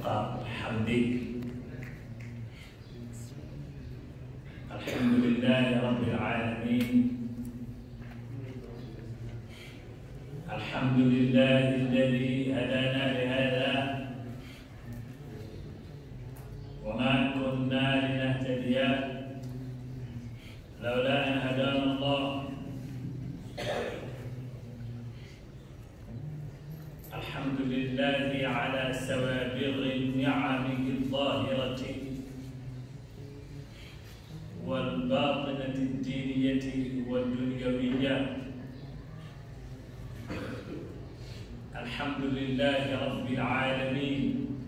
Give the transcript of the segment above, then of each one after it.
حمدك الحمد لله رب العالمين الحمد لله الذي هدانا لهذا وما كنا لنهتدي لولا ان هدانا الله الحمد لله على سوابغ نعمه الظاهره والباطنه الدينيه والدنيويه الحمد لله رب العالمين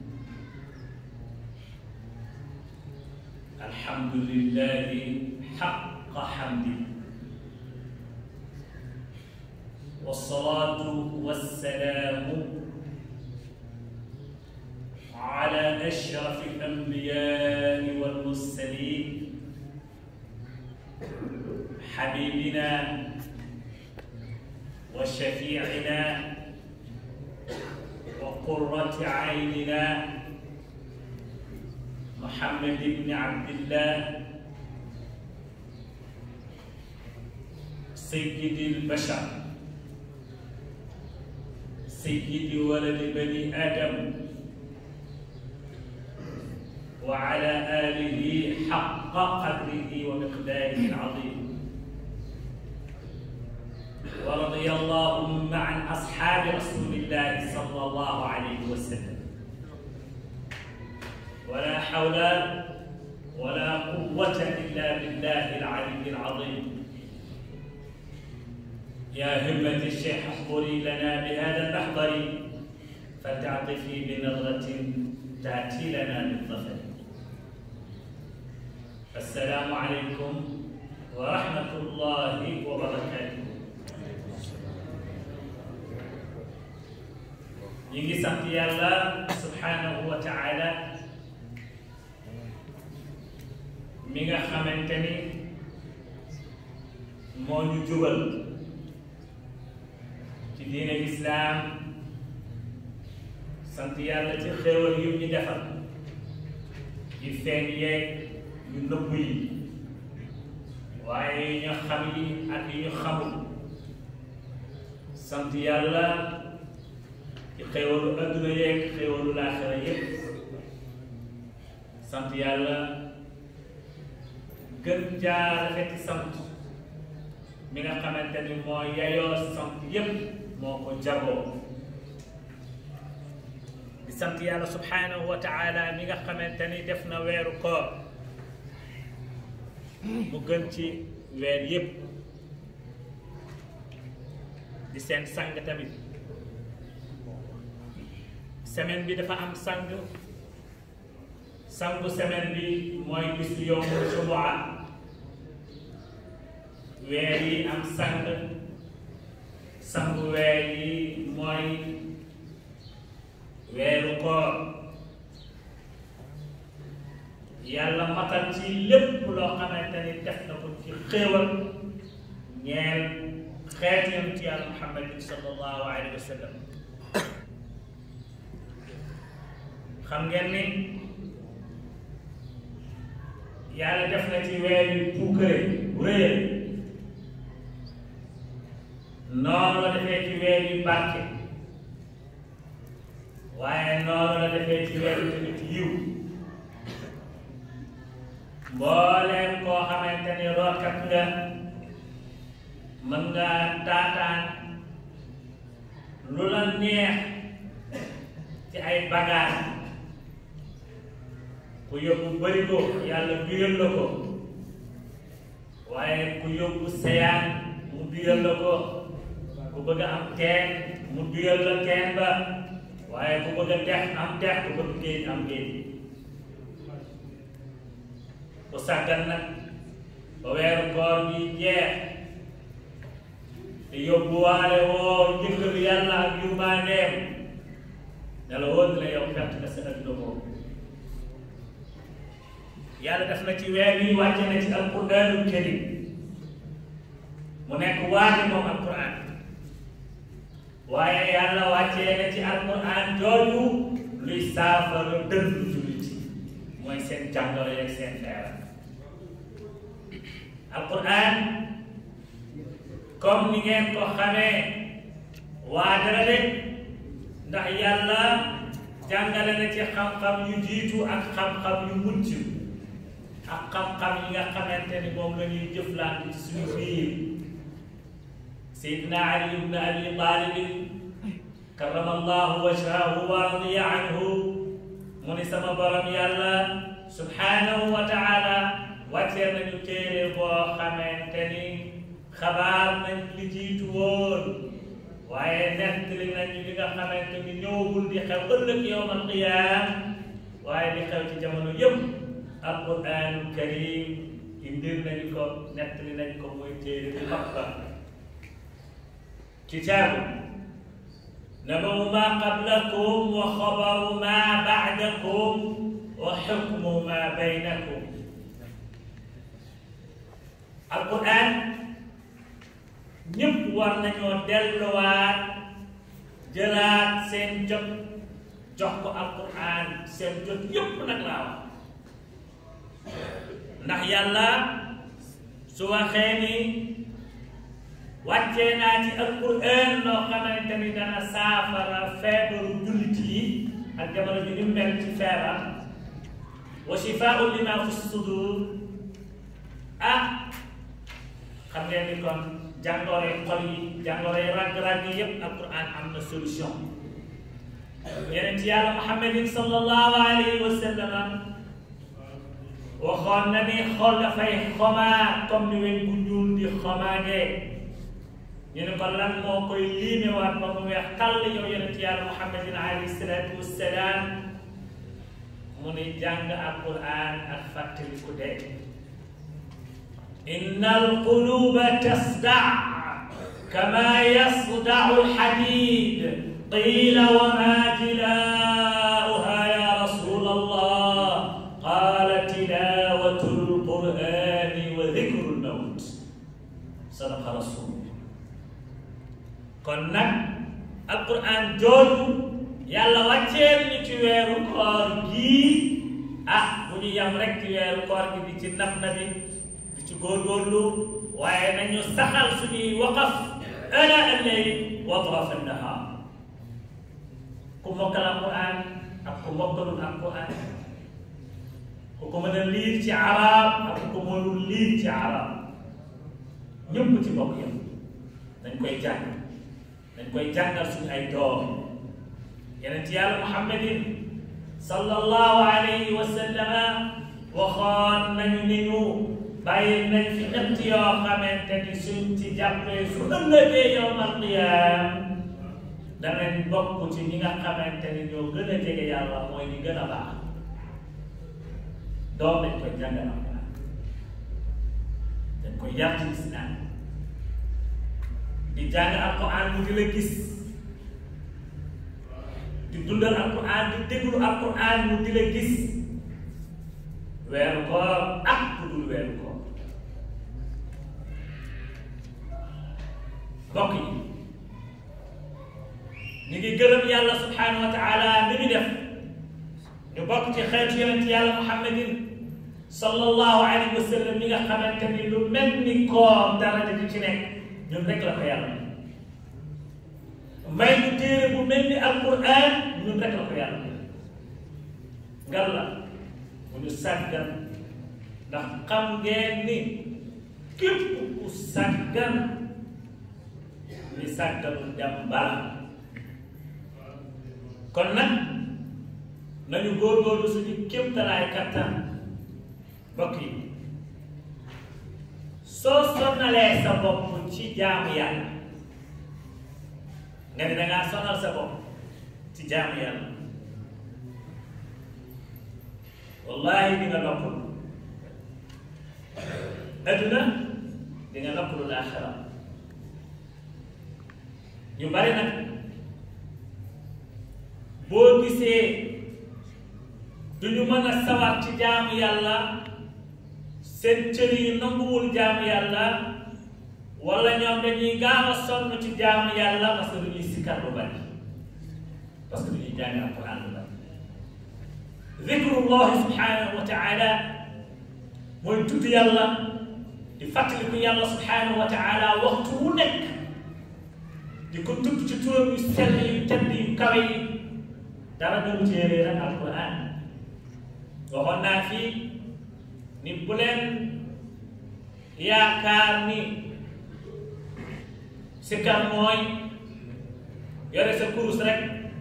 الحمد لله حق حمده والصلاة والسلام على أشرف الأنبياء والمرسلين حبيبنا وشفيعنا وقرة عيننا محمد بن عبد الله سيد البشر سيد ولد بني آدم وعلى آله حق قدره ومقداره العظيم ورضي اللهم عن أصحاب رسول الله صلى الله عليه وسلم ولا حول ولا قوة إلا بالله العلي العظيم يا همة الشيخ احضري لنا بهذا المحضر فلتعطفي بنظرة تأتي لنا بالظفر السلام عليكم ورحمة الله وبركاته ñu ngi sant yàlla subhanahu wa taala mi nga xamante ni moo ñu jubal ci diine islaam sant yàlla ci xéewal yu ñu defal yu feeñ yeeg yu nëbb yi waaye yu ñu xam yi ak yu ñu xamul sant yàlla ci xéewalu adduna yeeg xéewalu laaxira yépp sant yàlla gën jaa rafeti sant mi nga xamante ni moo yayoo sant yépp moo ko jagoo di sant yàlla subhanahu wa taala mi nga xamante ni def na weeru koor mu gën ci weer yépp di seen sang tamit semaine bi dafa am sang sangu semaine bi mooy bisu yowmul jumua weer yi am sang sangu weer yi mooy weeru koor yàlla matal ci lépp loo xamante ni def na ko ci xéewal ñeel xeet yonent yàlla muhammadin sallallahu alayhi wa sallam xam ngeen ni yàlla def na ci weer yu puukare bu rëy noonu la defee ci weer yu barke waaye noonu la defee ci weer yu tamit yiw mbooleem koo xamante ni rootkat nga mën nga taataan lu la neex ci ay bagages ku yóbbu bëri ko yàlla biral la ko waaye ku yóbbu seyaan mu biral la ko ku bëgg a am teen mu biral la teen ba waaye ku bëgg a dex am dex ku bëgg géej am géej ku sàggan nag ba weeru koor bi jeex te yóbbuwaale woo njëkkalu yàlla ak yurmandeem ne la woon la yow perte nga sa adduna boobu yàlla def na ci weer yi wàcce na ci alquranul karim mu nekk waate moom alquran waaye yàlla wàccee na ci alquran jooju luy saafara dënnu jullit yi mooy seen jàngoro yeeg seen feebar alquran comme ni ngeen ko xamee waajala de ndax yàlla jàngale na ci xam-xam yu jiitu ak xam-xam yu mucc ak xam-xam yi nga xamante ni moom la ñuy jëflante ci suñu biir Seydina Ali ibn Abi Talib karrama allahu wajhahu wa radiya anhu mu ni sama borom yàlla subhanahu wa taala wàccee nañu téere boo xamante ni xabaar nañ li jiitu woon waaye nettali nañu li nga xamante ni ñëwagul di xew ëllëg yowm alqiyaam waaye di xew ci jamono yëpp alquranul karim indir nañu ko nettali nañ ko mooy téere bu mag ba kitaabu nabawu ma qablakum wa xabaru ma bacdakum wa xukmu ma baynakum alquran ñëpp war nañoo delluwaat jëlaat seen jot jox ko alquran seen jot yëpp nag laa wax ndax yàlla su waxee ni wàccee naa ci alquran loo xamante ni dana saafara feebaru jullit yi ak jamono bi ni mel ci feebar wa shifaau lima fi sudur ah xam ngeen ni kon jàngoro xol yi jàngoro rag-rag yi yëpp alquran am na solution yeneen ci yàlla muhammadin sallallahu alayhi wa sallam waxoon na ni xol dafay xomaa comme ni weñ bu ñuul di xomaagee ñu ne ko lan moo koy liimewaat ba mu weex tàll yow yeneen ci yàlla muhammadin alayhi salaatu wassalaam mu ni jàng alquran ak fàttaliku dee إن القلوب تصدع كما يصدع الحديد قيل وما جلاؤها يا رسول الله قال تلاوة القرآن وذكر الموت صدق رسول kon nag alquran jooju yàlla wàcceel ñu ci weeru koor gii ah bu ñu yam rek ci weeru koor gi di ci naf na bi ci góorgóorlu waaye nañu saxal suñuy waqaf ana alleyl wa atrafa annahaar ku mokkal alquran ak ku mokkalul alquran ku ko mën a liir ci arab ak ku ko mënul liir ci arab ñëpp ci bokk yam dañ koy jàng dañ koy jàngal suñu ay doom yeneen ci yàlla muhammadin sallallahu alayhi wa sallama waxoon nañu ni ñu bàyyi nañ fi ñett yoo xamante ni suñ ci jàppee su ëllëgee yawmal qiyaam danañ bokk ci ñi nga xamante ni ñoo gën a jege yàlla mooy ñi gën a baax doom dañ koy jàngal alquran dañ koy yar ci lislaam di jàng alquran mu di la gis di dundal alquran di déglu alquran mu di la gis weeru koor ak bu dul weeru koor mbokk yi ñu ngi gërëm yàlla subhanahu wa taala li ñu def ñu bokk ci xeetu yonent yàlla muhammadin sallallahu alayhi wa sallam ñi nga xamante ni lu mel ni koor daraja di ci nekk ñun rek la ko yàlla may ñu téere bu mel ni alquran ñun rek la ko yàlla ngal la bu ñu sàggan ndax xam ngeen ni képp ku sàggan ni sàgganul dem bala kon nag nañu góorgóorlu suñu kéemtalaay kattan mbokk yi soo sonnalee sa bopp ci jaamu yàlla nga ne dangaa sonal sa bopp ci jaamu yàlla wallahi di nga noppalu adduna di nga noppalu laaxira ñu bari nag boo gisee du ñu mën a sawar ci jaamu yàlla seen cër yi nanguwul jaamu yàlla wala ñoom dañuy gaaw a sonn ci jaamu yàlla parce que du ñuy sikkar lu bari parce que du ñuy jàng alquran lu bari zikrullahi subhanahu wa taala mooy tudd yàlla di fàttaliku yàlla subhanahu wa taala waxtu wu nekk di ko tudd ci turam yu sell yu tedd yu kawe yi dara doon téere rek alquran waxoon naa fii ni bu leen yaakaar ni sikkar mooy yore sa kurus rek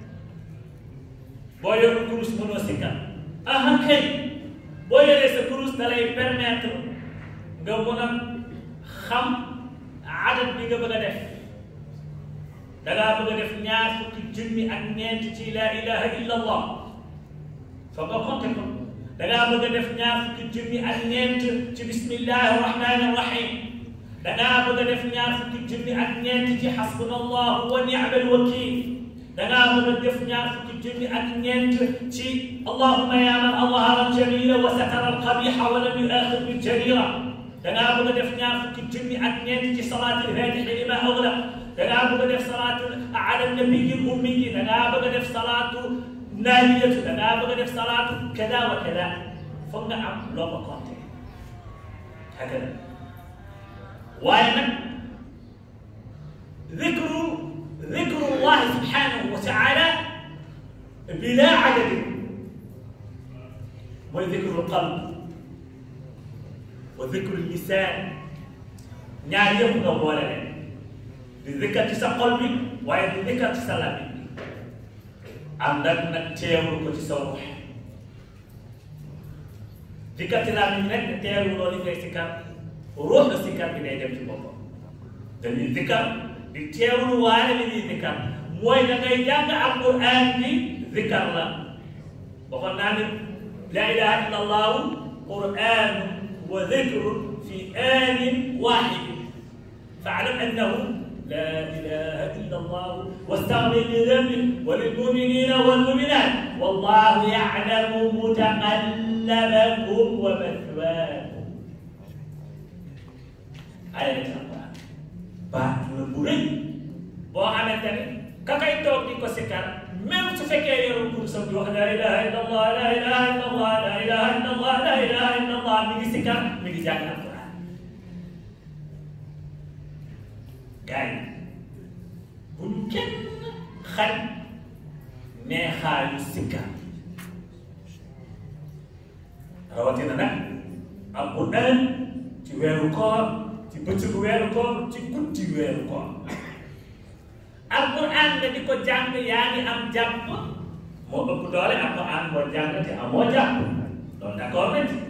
boo yorul kurus mënoo sikkar aha kay boo yoree sa kurus da lay permettre nga mën a xam adat bi nga bëgg a def da ngaa bëgg a def ñaar fukki junni ak ñeent ci la ilaha illa allah foog nga compter ko da ngaa bëgg a def ñaar fukki junni ak ñeent ci bismillahi rahmani rahim da ngaa bëgg a def ñaar fukki junni ak ñeent ci xasbunallahu wa ni'mal wakil da ngaa bëgg a def ñaar fukki junni ak ñeent ci allahumma ya man adhara al-jamila wa satara al-qabiha wa lam yu'akhir bil jarira da ngaa bëgg a def ñaar fukki junni ak ñeent ci salaatul faatihi lima aghlaq da ngaa bëgg a def salaatu ala nabiyyi ummi da ngaa bëgg a def salaatu naaniyatu da ngaa bëgg a def salaatu kada wa kada foog nga am loo ko compté hakada waaye nag dikru dikru llahi subhanahu wa taala bila adadin mooy dikru qalb wa dikru lisaan ñaar yëpp nga boole leen di dikkar ci sa xol bi waaye di dikkar ci sa làmmiñ bi ànd ak nag teewlu ko ci sa ruux dikkar ci làmmiñ rek ne teewlu loolu ngay sikkar ruux na sikkar bi day dem ci boppam dañuy dikkar di teewlu waale li ñuy dikkar mooy da ngay jàng alquran bi dikkar la waxoon naa ne la ilaha illa allahu quran wa dikrun fi anin wahid faalam annahu لا إله إلا الله واستغفر لذنبك وللمؤمنين والمؤمنات والله يعلم متقلبكم ومثواكم آية القرآن baat la bu rëy boo xamante ne ka kay toog di ko sikkar même su fekkee yorul kursam di wax la ilaha illa allah la ilaha illa allah la ilaha illa allah la ilaha illa allah mi ngi sikkar mi ngi jàng alquran gars yi bu ñu kenn xañ neexaayu sikkar rawatina nag alquran ci weeru koor ci bëccëgu weeru koor ci guddi weeru koor alquran nga di ko jàng yaa ngi am jàpp moo ëpp doole alquran boo jàng te amoo jàpp loolu d'accord nañ ci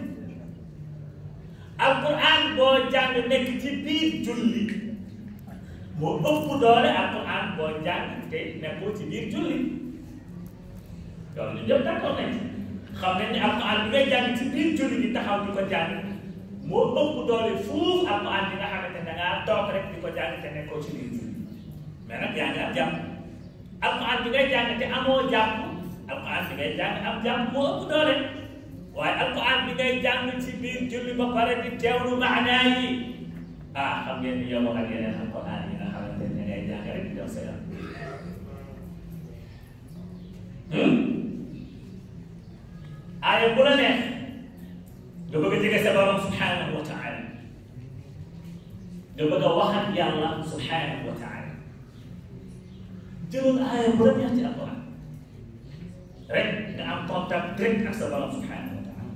alquran boo jàng nekk ci biir julli moo ëpp doole alquran boo jàng te nekkoo ci biir julli loolu ñu ñëpp d'accord nañ ci xam nañ ne alquran bi ngay jàng ci biir julli di taxaw di ko jàng moo ëpp doole fuuf alquran bi nga xamante ne da ngaa toog rek di ko jàng te nekkoo ci biir julli mais nag yaa ngi am jàpp alquran bi ngay jàng te amoo jàpp alquran bi ngay jàng am jàpp moo ëpp doole waaye alquran bi ngay jàng ci biir julli ba pare di teewlu maanaa yi ah xam ngeen ni yow ak yeneen alquran yi nga xamante ne ngay jàng rek di daw sa yaram aaya bu la neex nga bëgg a jege sa borom subhanahu wa taala nga bëgg a wax ak yàlla subhanahu wa taala jëlal aaya bu la neex ci alquran rek nga am contact direct ak sa borom subhanahu wa taala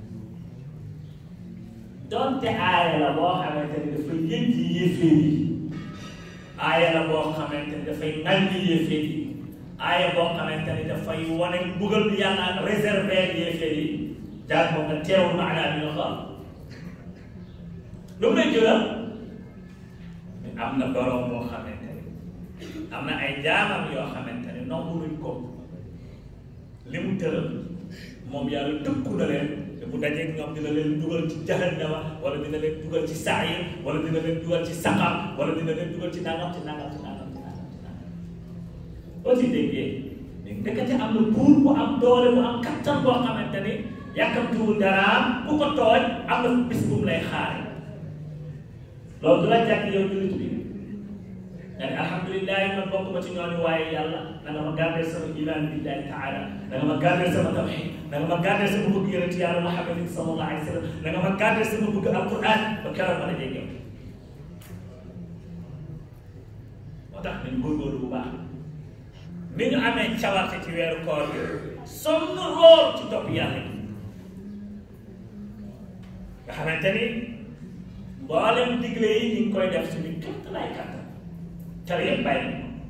donte aaya la boo xamante ne dafay yëg ci yéeféer yi aaya la boo xamante ne dafay ŋàññi yéeféer yi aaya boo xamante ne dafay wane mbugal bi yàlla réservé yéeféer yi daal moom nga teewul maanaa bi nga xam lu mu lay jural am na borom boo xamante ne am na ay jaamam yoo xamante ne nangu luñ ko li mu tëral moom yàlla tëkku na leen te bu dajeeg ñoom dina leen dugal ci jahannama wala dina leen dugal ci saayir wala dina leen dugal ci saqar wala dina leen dugal ci nangam ci nangam ci nangam ci nangam ci nangam boo ci déggee mais ndekete am na buur bu am doole bu am kattan boo xamante ni yàkkamtuwul daraam ku ko tooñ am na bis bu mu lay xaare loolu du la jàkk yow jullit bi nga ne alhamdulilah man bokk ma ci ñooñu waaye yàlla na nga ma gardé sama iman billahi taala na nga ma gardé sama tawxid na nga ma gardé sama bëgg yonent yàlla Muhammadin sallallahu alayhi wa sallam na nga ma gardé sama bëgg alquran ba keroog ma dajee yow moo tax nañ góorgóorlu bu baax ni ñu amee cawarte ci weeru koor bi sonn lool ci topp yàlla yi nga xamante ni mboolem digle yi ñu ngi koy def suñu képp lay kàttan tere yëpp bàyyi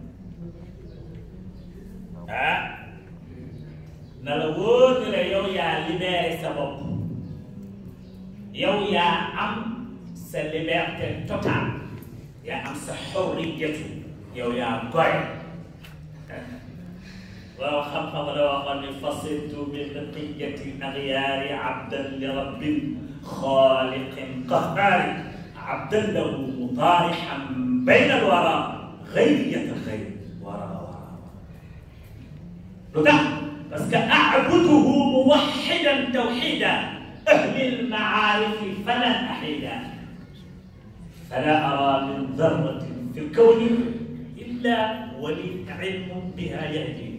ah na la wóor ne la yow yaa libéré sa bopp yow yaa am sa liberté totale yaa am sa xorriyatu yow yaa goy waaw xam-xam la waxoon ne fasirtu bi baqiyati agyaari abdan li rabbin xaaliqin qahhaari abdan lahu mutaarixan bayna alwara غيرية الخير وراء وراء lu tax parce que أعبده موحدا توحيدا أهل المعارف فلن أحيدا فلا أرى من ذرة في الكون إلا ولي علم بها يهدي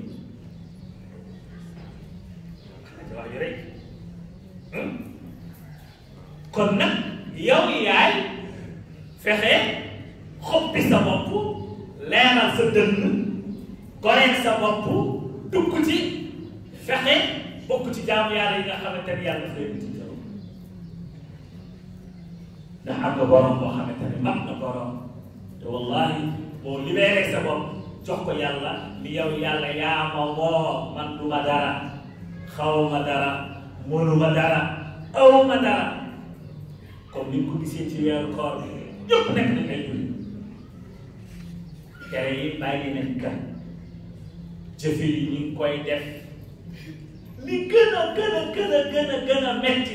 kon nag yow yaay fexe xoppi sa bopp leeral sa dënn goreel sa bopp dugg ci fexe bokk ci jaamu yàlla yi nga xamante ni yàlla dafay ci yow ndax am nga borom boo xamante ne mat na borom te wallahi boo libéré sa bopp jox ko yàlla ni yow yàlla yaa ma moo man du ma dara xaw ma dara mënu ma dara aw ma dara comme ni nga ko gisee ci weeru koor bi ñëpp nekk nañ ay julli tere yi bàyyi nañ kan jëfe yi ñu ngi koy def li gën a gën a gën a gën a gën a metti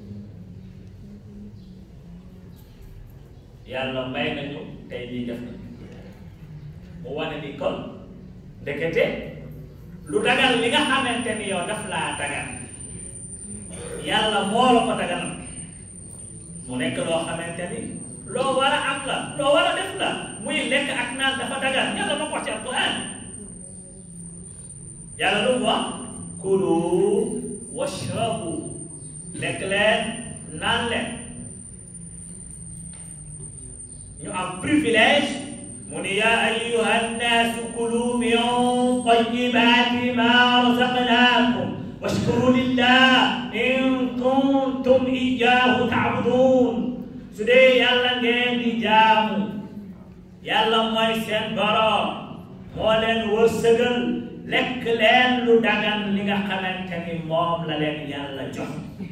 yàlla may nañu tey lii def na mu wane ni kon ndekete lu dagal li nga xamante ni yow daf laa dagal yàlla moo la ko dagal mu nekk loo xamante ni loo war a am la loo war a def la muy lekk ak naan dafa dagal yàlla ma ko wax ci alquran yàlla lu mu wax kulu washrabu lekk leen naan leen ñu am privilège mu ni yaa ayyuha nnaasu kulu min tayyibaati ma razaqnaakum washkuru lillah in kuntum iyaahu taabudun su dee yàlla ngeen di jaamu yàlla mooy seen borom moo leen wërsëgal lekk leen lu dagan li nga xamante ni moom la leen yàlla jox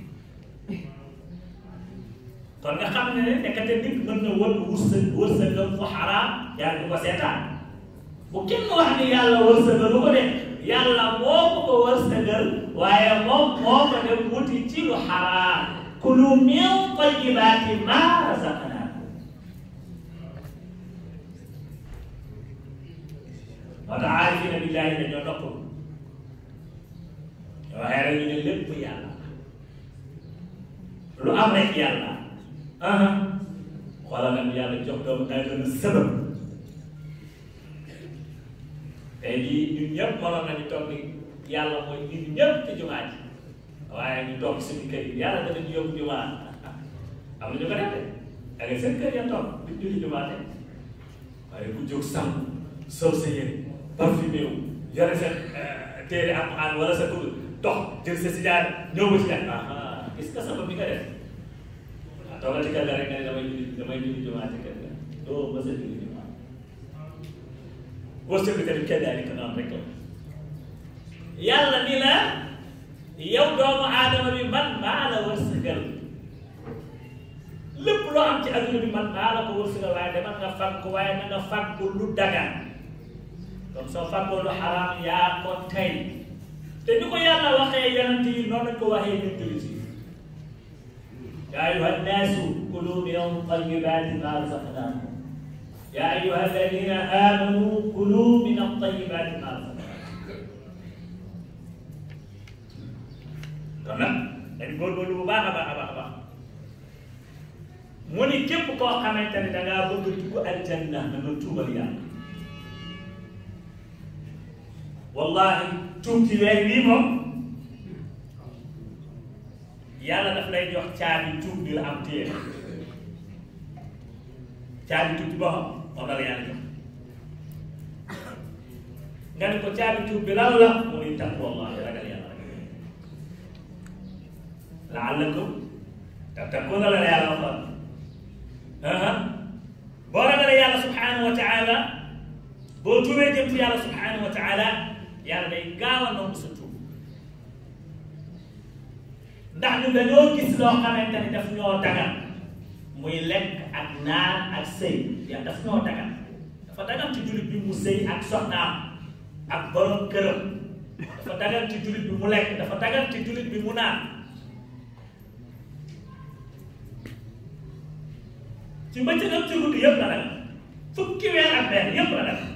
kon nga xam ne ne nekkate nit mën na wër wërsëg wërsëgal fu xaraam yàlla du ko seetaan bu kenn wax ni yàlla wërsëgal lu ko de yàlla moo ko ko wërsëgal waaye moom moo ko dem wuti ci lu xaraam kulu min tayyibaati ma razaqnaakum moo tax aarifina billaahi dañoo nopp waxee rek ñu ne lépp yàlla lu am rek yàlla xoolal nag yàlla jox doomu aadama sabab tey jii ñun ñëpp mënoon nañu toog ni yàlla mooy indi ñëpp ci jumaa ji waaye ñu toog suñu kër yi yàlla danañu yóbbu jumaa am na ñu ko def de da ngay seen kër ya toog di julli jumaa de waaye ku jóg sàmm sol sa yére parfumé wu yore sa téere alquran wala sa kudu dox jël sa sijaar ñëw ba si jàng ah gis nga sabab bi nga def ah toogal ci kër ga rek nga ne damay julli damay julli jumaa ci kër ga doo mës a julli jumaa wërsëg bi tamit kenn daal di ko noonu rek la yàlla ni la yow doomu aadama bi man maa la wërsëgal lépp loo am ci adduna bi man maa la ko wërsëgal waaye demal nga fàgg ko waaye na nga fàgg lu dagan donc soo fàggoo lu xaraam yaa ko tey te ni ko yàlla waxee yonent yi noonu lañ ko waxee ñun jullit yi yaa ayuha nnaasu kulu min tayyibaati ma razaqnaakum yaa ayuha alladina amanu kulu min at-tayyibaati ma razaqnaakum kon nag dañ góorgóorlu bu baax a baax a baax a baax mu ni képp koo xamante ne dangaa bëgg a dugg aljanna na nga tuubal yàlla wallahi tuub ci weer wii moom yàlla daf lay jox caabi tuub bi la am téye caabi tuub bi boo xam moom la la yàlla jox nga ne ko caabi tuub bi lan la mu ni taqwallahi ragal yàlla rek laallakum tattaquuna la la yàlla waxoon boo ragalee yàlla subhanahu wa taala boo tuubee jëm ci yàlla subhanahu wa taala yàlla day gaaw a nangu sa tuub ndax ñu dañoo gis loo xamante ni daf ñoo dagan muy lekk ak naan ak sëy yàlla daf ñoo dagan dafa dagan ci jullit bi mu sëy ak soxnaam ak borom këram dafa dagan ci jullit bi mu lekk dafa dagan ci jullit bi mu naan ci bëccëg ak ci guddi yëpp la dagan fukki weer ak benn yëpp la dagan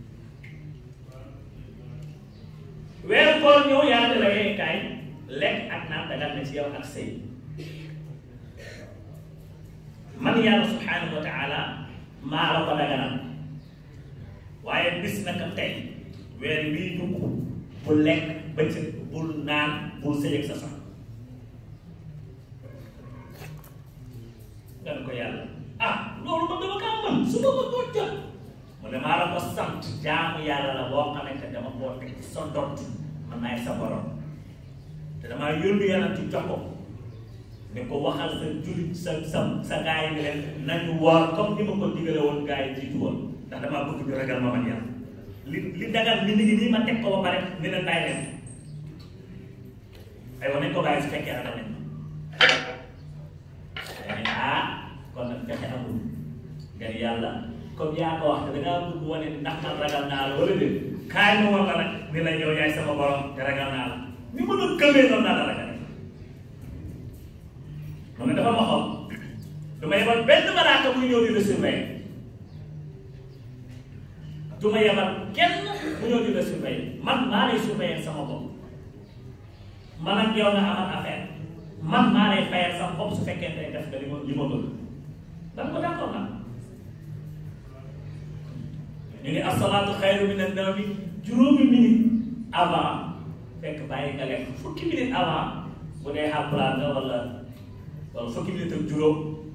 weeru koor ñëw yàlla la yee kaay lekk ak naan dagal na ci yow ak sëy man yàlla subhanahu wa taala maa la ko daganal waaye bis naka tey weer wii dugg bul lekk bëccëg bul naan bul sëy ak sa soxna nga ne ko yàlla ah loolu man dama kaa mën su ma ko doon jot mu ne maa la ko sant jaamu yàlla la boo xamante ne dama koo teg ci sa dott man naay sa borom te damaa yónni yàlla ci jox ko ne ko waxal sa jullit sa sa sa gaay yi ne leen nañu woor comme ni ma ko digale woon gaay yi jiitu woon ndax damaa bëgg ñu ragal ma man yàlla li li dagal mi ngi nii ma teg ko ba pare ne leen bàyyi leen aywa nañ ko bàyyi su fekkee ragal nañ ma ne ah kon nag fexe amul nga ni yàlla comme yaa ko wax te da ngaa bëgg wane ni ndax man ragal naa la wala déet kaay ma woon la nag ni la yow yaay sama borom te ragal naa la ni ma doon gëmee noonu naa la ragal mu ne dafa ma xool du ma yebal benn malaaka muy ñëw di la surveiller du ma yebal kenn mu ñëw di la surveiller man maa lay surveiller sama bopp man ak yow nga amal affaire man maa lay fayal sama bopp su fekkente ne def nga li ma li ma bëgg da nga ko d'accord na ñu ne asalaatu xayru min an-nawmi juróomi minute avant fekk bàyyi nga lekk fukki minute avant bu dee Haalpulaar nga wala wala fukki minute ak juróom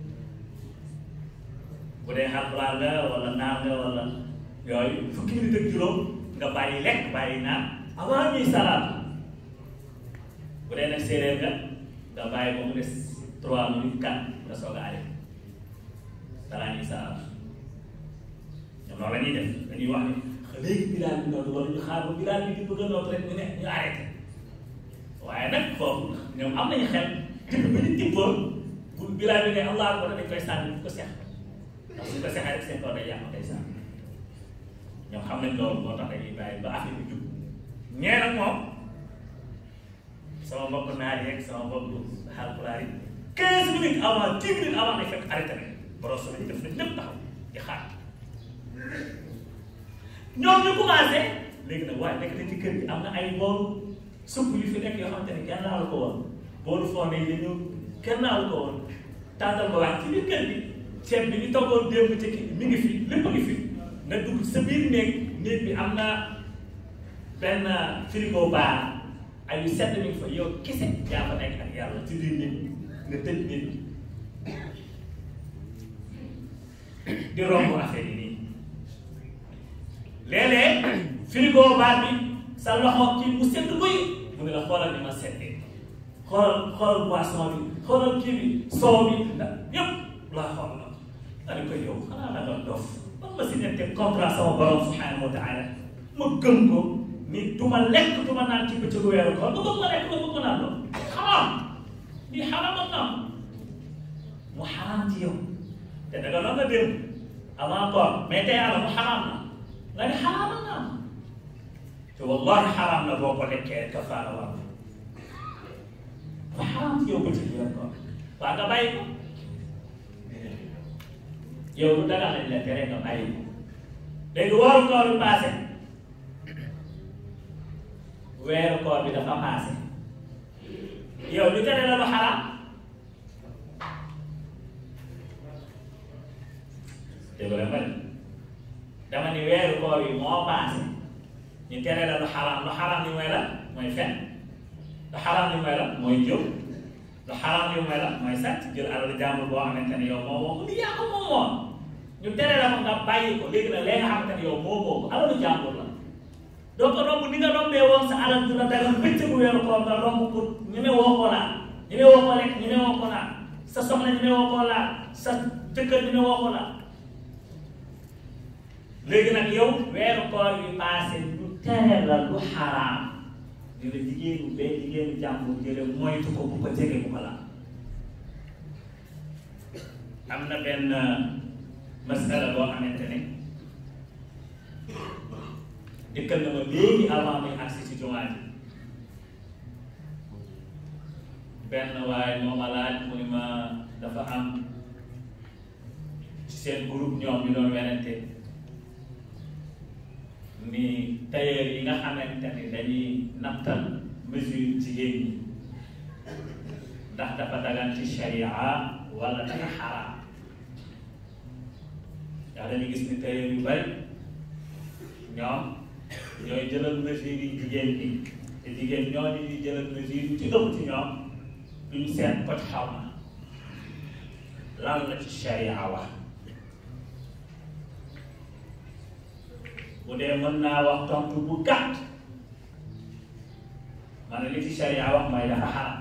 bu dee Haalpulaar nga wala naar nga wala yooyu fukki minute ak juróom nga bàyyi lekk bàyyi naan avant ñuy salaat bu dee nag séeréer nga nga bàyyi ba mu des trois minutes quatre nga soog a arrêté balaa ñuy salaat ñoom loolu la ñuy def dañuy wax ne léegi bilaal bi noonu wala ñu xaar ba bilaal bi di bëgg a noot rek ñu ne ñu arrêté waaye nag foofu ñoom am nañu xel tibb bi ñu tibboon bu bilaal bi ne allah akbar dañ koy sànni bu ko seex ndax suñ ko seexee rek seen kaw day yàq day sànni ñoom xam nañ loolu moo tax dañuy bàyyi ba affaire bi jub ñee nag moom sama mbokk naar yeeg sama mbokk Haalpulaar yi quinze minutes avant dix minutes avant day fekk arrêté nañ boros nañ def nañ lépp taxaw di xaar ñoom ñu commencé léegi nag waaye nekk na ci kër gi am na ay boolu supp yu fi nekk yoo xamante ne kenn naalu ko woon boolu fonde yi dañu kenn naalu ko woon tàndal ko waaye ci biir kër gi ceeb bi ñu toggoon démb ci kii mi ngi fi lépp a ngi fi nga dugg sa biir néeg néeg bi am na benn frigo bar ay yu sedd mi ngi fa yow kese yaa fa nekk ak yàlla ci biir néeg nga tëj néeg di romb affaire yi nii léeg-léeg frigo baat bi sa loxo kii mu sedd guy mu ne la xoolal ni ma seddee xoolal xoolal boisson bi xoolal kii bi soow bi ndax yëpp laa xool la nga ne ko yow xanaa da nga dof man ma si nette comprendre sama borom subhanahu wa taala ma gëm ko ni du ma lekk du ma naan ci bëccëgu weeru koor nga bëgg ma lekk nga bëgg ma naan loolu xaraam lii xaraamal na mu xaraam ci yow te da nga doon nga dem avant koor mais tey yàlla mu xaraam na nga ne xaraamal naa te wallahi xaraam na boo ko lekkee kafaara war dafa xaraam ci yow bëccëg weeru koor waa nga bàyyi ko yow lu daga lañ la tere nga bàyyi ko léegi weeru koor bi passé weeru koor bi dafa passé yow lu tere la lu xaraam dégg nga ma dama ni weeru koor yi moo paase ñu tere la lu xaraam lu xaraam li mooy la mooy fen lu xaraam li mooy la mooy jëw lu xaraam li mooy la mooy sàcc jël alal jàmbur boo xamante ne yow moo moom li yaa ko moom moom ñu tere la ko nga bàyyi ko léegi nag léegi nga xamante ne yow moo moom alalu jàmbur la doo ko romb ni nga rombee woon sa alal du la dagal bëccëgu weeru koor nga romb pour ñeme woo ko laa ñeme woo ko lekk ñeme woo ko laa sa soxna ñeme woo ko laa sa jëkkër ñeme woo ko laa léegi nag yow weeru koor yi passé ñu tere la lu xaraam di la jigéenu bee jigéenu jàmbur jële moytu ko bu ko jege bu ko la am na benn masala boo xamante ne dikkal na ma léegi avant muy agsi ci jumaa ji benn waaye moo ma laaj mu ni ma dafa am ci seen groupe ñoom ñu doon werante ni tailleur yi nga xamante ni dañuy nattal mesure jigéen ñi ndax dafa dagan ci sharia wala dafa xaraam yaa dañu gis ni tailleur yu bari ñoom ñooy jëlal mesure yi jigéen ñi te jigéen ñooñu ñuy jëlal mesure yi ci ëpp ci ñoom duñu seet ko ci xaw ma lan la ci sharia wax bu dee mën naa wax tontu bu gàtt ma ne li ci sharia wax mooy dafa xaram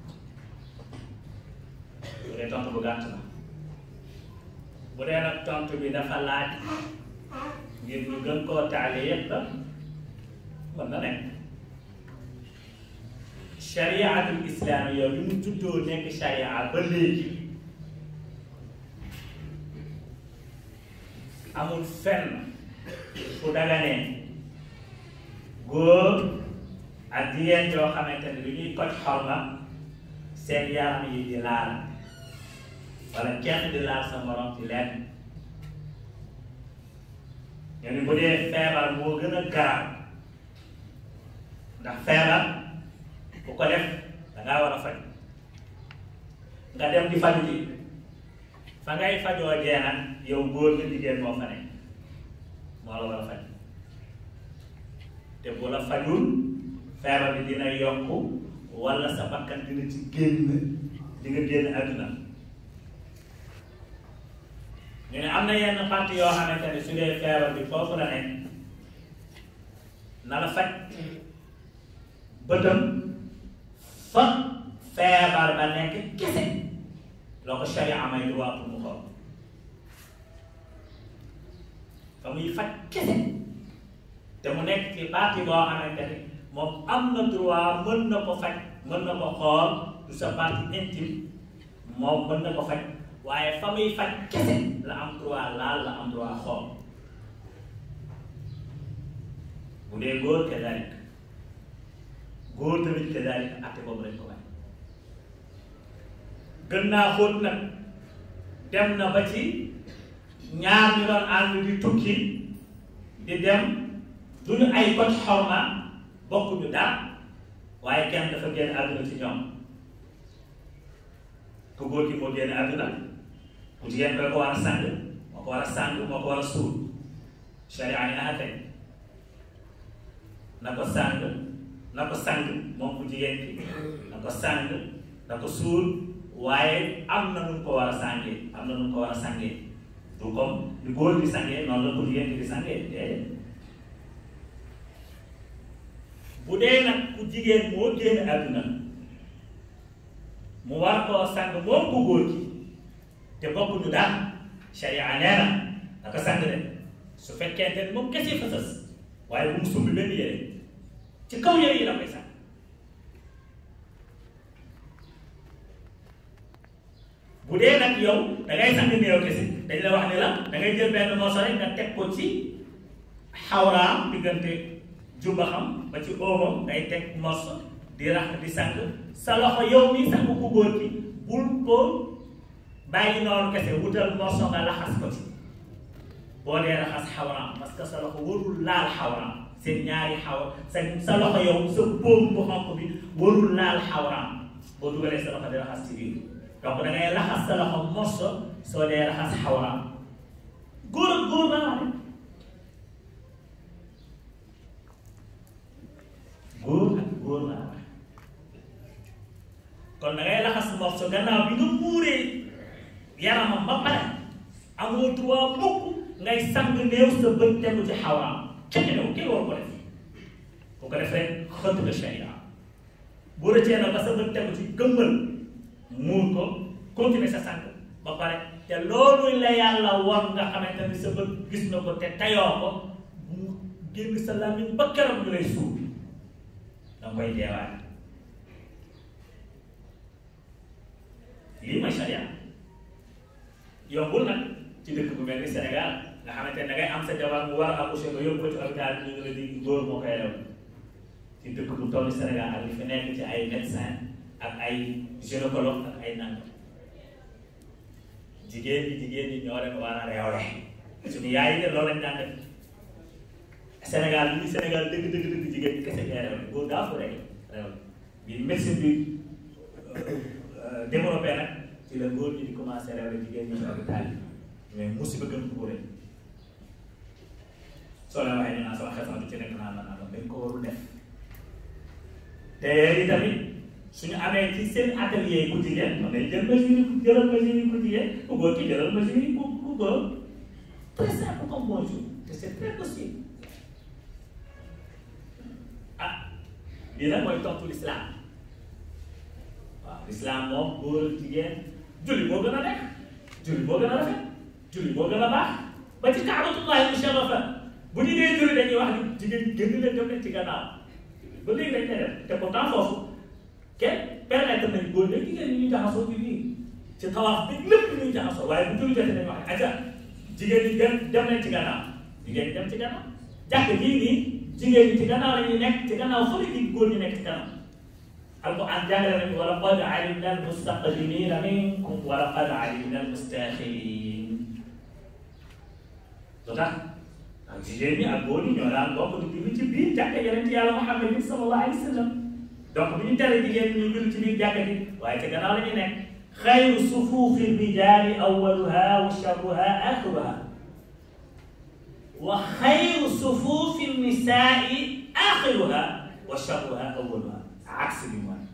bu dee tontu bu gàtt la bu dee nag tontu bi dafa laaj ngir ñu gën koo taale yépp la mën na nekk shariatul islam yow li mu juddoo nekk sharia ba léegi amul fenn fu daganee góor ak jigéen yoo xamante ne lu ñuy koj xorma seen yaram yi di laal wala kenn di laal sa morom ci lenn ñu ni bu dee feebar moo gën a garaaw ndax feebar ku ko def dangaa war a faj nga dem di faju ji fa ngay fajoo jee nag yow góor nga jigéen moo fa nekk moo la war a faj te bu la fajul feebar bi dina yokk wala sa bakkan dina ci génn di nga génn àdduna ñu ne am na yenn parti yoo xamante ne su dee feebar bi foofu la nekk na la faj bëtam fa feebar ba nekk kese loo ko sharia amay droit pour mu xool fa muy faj kese te mu nekk ci parti boo xamante ni moom am na droit mën na ko faj mën na ko xool du sa partie intime moom mën na ko faj waaye fa muy faj kese la am droit laal la am droit xool bu dee góor kadalik góor tamit kadalik atte boobu lañ ko bañ gën naa xóot nag dem na ba ci ñaar ñu doon ànd di tukki di dem duñu ay kot xorma bokkuñu daal waaye kenn dafa génn àdduna ci ñoom ku góor gi moo génn àdduna ku jigéen ko ko war a sàng moo ko war a sàng moo ko war a suul sharia ni naa tey na ko sàng na ko sàng moom ku jigéen ki na ko sàng na ko suul waaye am na nu mu ko war a sàngee am na nu mu ko war a sàngee du comme ni góor di sàngee noonu la ku jigéen ki di sàngee déedéet bu dee nag ku jigéen moo génn àdduna mu war koo sang moom ku góor gi te bokkuñu daal sharia nee na naka sang de su fekkente ni moom kese fa sës waaye bu mu sumbi benn yére ci kaw yére yi la koy sang bu dee nag yow da ngay sang néew kese dañ la wax ni la da ngay jël benn morso rek nga teg ko ci xawraam diggante jumba xam ba ci oomam ngay teg morso di rax di sang sa loxo yow mi sang ku góor ki bul ko bàyyi noonu kese wutal morso nga laxas ko ci boo dee raxas xawraam parce que sa loxo warul laal xawraam seen ñaari xaw sa sa loxo yow sa póom bu xonq bi warul laal xawraam boo dugalee sa loxo di raxas ci biir donc da ngay raxas sa loxo morso soo dee raxas xawraam góor ak góor laa wax góor ak góor laa wax kon da ngay laxas morso gannaaw bi nga muuree yaramam ba pare amoo droit mukk ngay sang néew sa bët tegu ci xawaam kenn new kenn war ko def bu ko def rek xëtt nga sharia bu rëccee na ba sa bët tegu ci gëmmal muur ko continuer sa sang ba pare te loolu la yàlla war nga xamante ni sa bët gis na ko te tayoo ko bu mu génn sa làmmiñ ba keroog ñu lay suul danga koy jeewaat lii mooy sharia yombul nag ci dëkk bu mel ni Sénégal nga xamante ne da ngay am sa jabar mu war a accoucher nga yóbbu ko ci hôpital bi ñu ngi la di góor moo koy rew ci dëkk bu toll Sénégal ak li fi nekk ci ay médecin ak ay gynécologue ak ay nangam jigéen ñi jigéen ñi ñoo leen war a réewle suñu yaay yi de loolu lañ daan def Sénégal lii Sénégal dëgg dëgg dëgg jigéen ñi kese ñooy réewle góor daa ko rek réewle bi médecine bi développé nag ci la góor ñi di commencé réewle jigéen ñi ci hôpital yi mais musiba gën ko rek soo leen waxee ñu naan sama xel sax du ci nekk naan la naan dañ ko warul def te yi tamit suñu amee ci seen atelier ku jigéen mën nañ jël mesure yi jëlal mesure yi ku jigéen ku góor ki jëlal mesure yi ku ku góor très simple comme bonjour te c'est très possible ah lii nag mooy tontu l'islam waaw l'islam moom góor jigéen julli moo gën a nekk julli moo gën a rafet julli moo gën a baax ba ci kaabatullahi musharrafa bu ñu dee julli dañuy wax ni jigéen génn leen dem leen ci gannaaw ba léegi dañ koy def te pourtant foofu kenn permettre nañ góor ñi jigéen ñi ñu jaxasoo bi nii ci tawaaf bi lépp ñuy jaxasoo waaye bu julli jotee dañuy wax aca jigéen ñi dem dem leen ci gannaaw jigéen ñi dem ci gannaaw jàkk jii nii jigéen ñi ci gannaaw la ñuy nekk ci gannaaw fële di góor ñi nekk ci gannaaw alquran jàngale nañu wa laqad alimna almustaqdimina minkum wa laqad alimna almustaxirin lu tax ak jigéen ñi ak góor ñi ñoo daan bokk di julli ci biir jàkka yonent yàlla Muhammad sallallahu alayhi wa sallam donc bu ñu tere jigéen ñi ñu julli ci biir jàkka ji waaye ci gannaaw la ñu nekk xayru sufuufi rijaali awwaluha wa sharruha axiruha wa xayru sufuufi nisaai axiruha wa sharruha awwaluha aksi bi mooy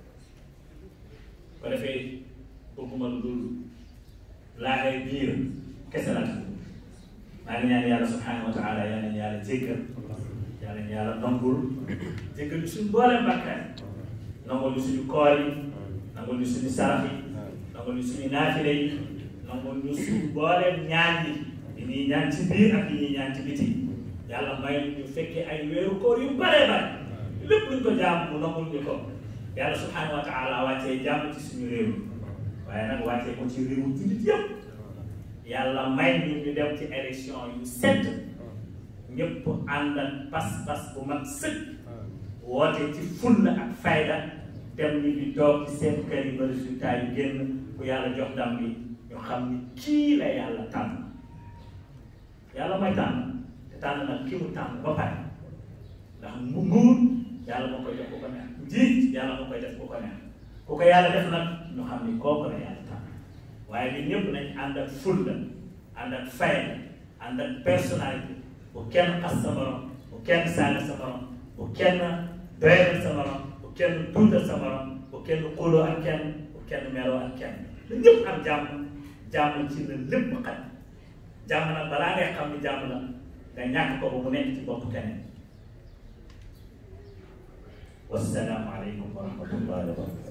ko defee bëgguma lu dul laaxee biir kese la maa ngi ñaan yàlla subhanahu wa taala yal nañu yàlla jéggal yal nañu yàlla nangul jéggal ñu suñu mbooleem bakkaar nangul ñu suñu koor yi nangul ñu suñu sarax yi nangul ñu suñu naafile yi nangul ñu suñu mbooleem ñaan yi yi ñuy ñaan ci biir ak yi ñuy ñaan ci biti yàlla may ñu fekkee ay weeru koor yu bare bare lépp luñ ko jaam mu nangul ñu ko yàlla subhanahu wa taala wàccee jàmm ci suñu réew waaye nag wàccee ko ci réewu jullit yëpp yàlla may ñu ñu dem ci élection yu set ñëpp ànd ak pas-pas bu mag sëkk woote ci fulla ak fayda dem ñu di toog ci seen kër yi ba résultat yu génn ku yàlla jox ndam bi ñu xam ni kii la yàlla tànn yàlla mooy tànn te tànn nag ki mu tànn ba pare ndax mu nguur yàlla moo koy def ku ko neex njiit yàlla moo koy def ku ko neex ku ko yàlla def nag ñu xam ni kooku la yàlla tànn waaye ñun ñëpp nañ ànd ak fulla ànd ak fayda ànd ak personnalité bu kenn xas sa morom bu kenn saaga sa morom bu kenn doyal sa morom bu kenn tuutal sa morom bu kenn xuloo ak kenn bu kenn meloo ak kenn la ñëpp am jàmm jàmm ci la lépp xaj jàmm nag balaa ngay xam ni jàmm la nga ñàkk ko ba mu nekk ci bopp keneen wassalaamu aleykum wa rahmatullahi wa barakatu